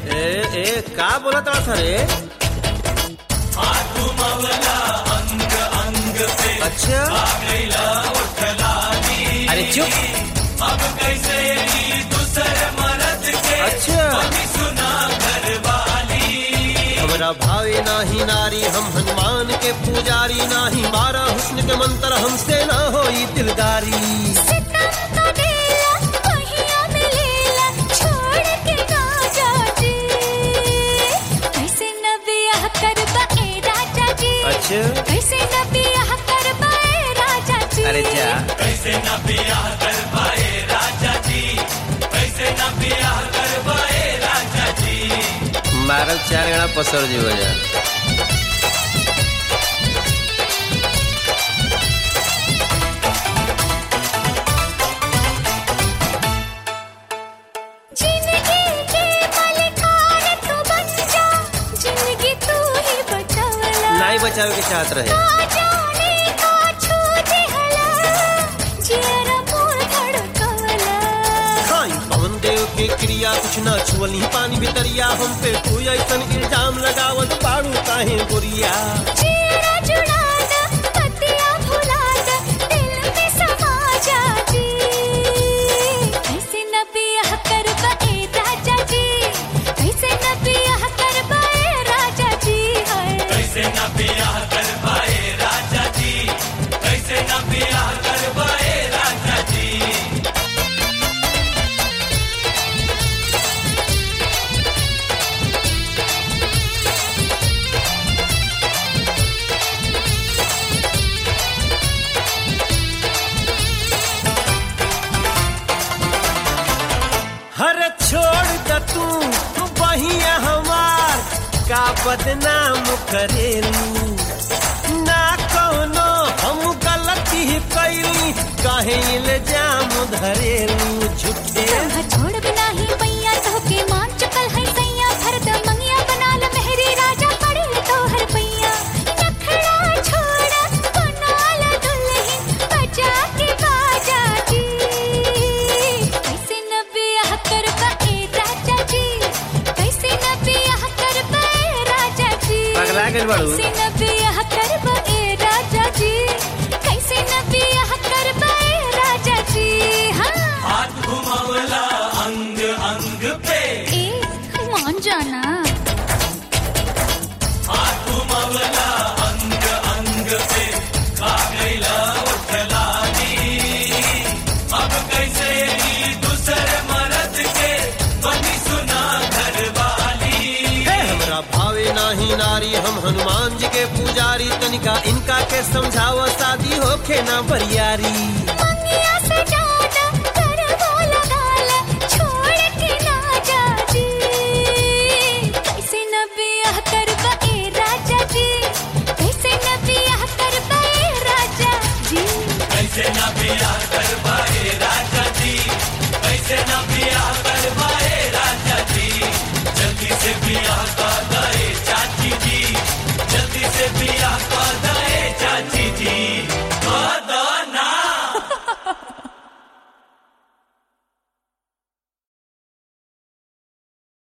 ए ए का बोलत रहा रे अच्छा अरे चुप अच्छा हमरा भावे नाही नारी हम हनुमान के पुजारी नाही मारा हुस्न के मंत्र हमसे ना होई दिलदारी सितम का डेला पहिया में लेला छोड़ के ना जाजी कैसे न बियाह करबा ए राजा जी अच्छा कैसे न बियाह करबा ए राजा जी अरे जा मारल चार गणा पसर जी जा जिंदगी के मालिकान तू बन जा जिंदगी तू ही बचावला नहीं बचावे के चाहत रहे ना जाने का छू दिहला जियरा मोर धड़कवला खाई पवन देव के क्रिया कुछ ना छुअली पानी भितरिया हम पे तू ऐसन इल्जाम लगावत पाड़ू काहे गोरिया जियरा जुड़ा दा पतिया भुला दा दिल में समा जा जी कैसे न बियाह करबा ए राजा जी कैसे न बियाह करबा ए राजा जी हाय हर छोड़ द तू बहिया हमार का बदनाम करेलू ना कोनो हम गलती कैली काहे इल्जाम धरेलू झूठे राह छोड़ बिना ही मैया तो के मान चुकल है सैया भरत मंगिया बनाल मेहरी राजा पड़े तो हर पैया नखड़ा छोड़ा बनाल दुल्हन बजा के बाजा जी कैसे न बियाह करबा ए राजा जी कैसे न बियाह करबा ए राजा जी पगला गइल बाड़ू? कैसे न बियाह करबा ए राजा जी कैसे न बियाह करबा ए राजा जी हाँ ए मान जाना हे हमरा भावे नाही नारी हम हनुमान जी के पुजारी तनिका इनका के समझाव शादी होखे ना बरियारी मंगिया से